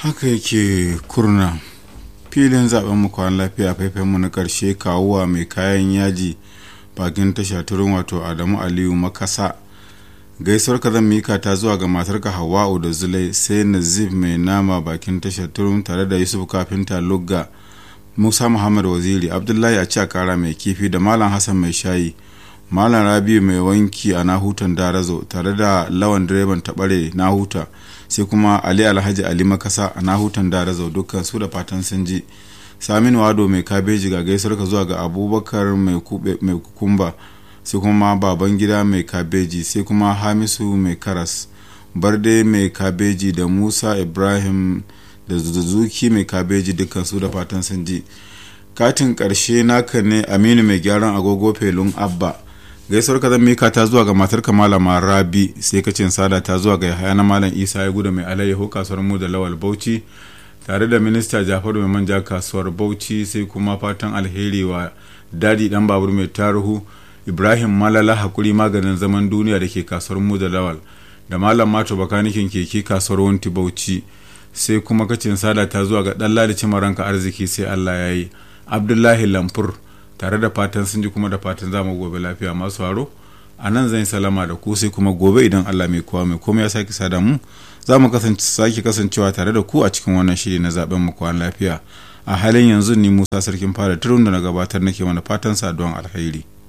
haka yake kurna filin zaben mu kwan lafiya faifan mu na karshe kawuwa mai kayan yaji bakin tasha turin wato adamu aliyu makasa gaisuwar ka zan mika ta zuwa ga matarka hawa'u da zulai sai nazif mai nama bakin tashar turin tare da yusuf kafinta lugga musa muhammad waziri abdullahi a a kara mai kifi da malam hassan mai shayi malam rabi mai wanki a nahutan darazo tare da lawan direban tabare nahuta sai kuma ali alhaji ali makasa a nahutan darazo dukkan su da fatan sun ji samin wado mai kabeji ga gaisuwar ka zuwa ga abubakar mai kukumba sai kuma baban gida mai kabeji sai kuma hamisu mai karas barde mai kabeji da musa ibrahim da zuzuki mai kabeji dukkan su da fatan sun ji katin karshe naka ne aminu mai gyaran agogo felun abba gaisuwar ka zan mika ta zuwa ga matar malama rabi sai kacin sada ta zuwa ga yahaya na malam isa ya gudu mai alayyahu kasuwar mu da lawal bauchi tare da minista jafaru mai manja kasuwar bauchi sai kuma fatan alheri wa dadi dan babur mai taruhu ibrahim malala hakuri maganin zaman duniya da ke kasuwar mu da lawal da malam mato bakanikin keke kasuwar wanti bauchi sai kuma kacin sada ta zuwa ga dan ladi ranka arziki sai allah ya yi abdullahi lamfur tare da fatan sun ji kuma da fatan za mu gobe lafiya masu haro a nan zan salama da ku sai kuma gobe idan allah mai kowa mai komai ya sake sada mu za mu sake kasancewa tare da ku a cikin wannan shiri na zaben mu kwan lafiya a halin yanzu ni musa sarkin fara turun da na gabatar nake mana fatan saduwan alheri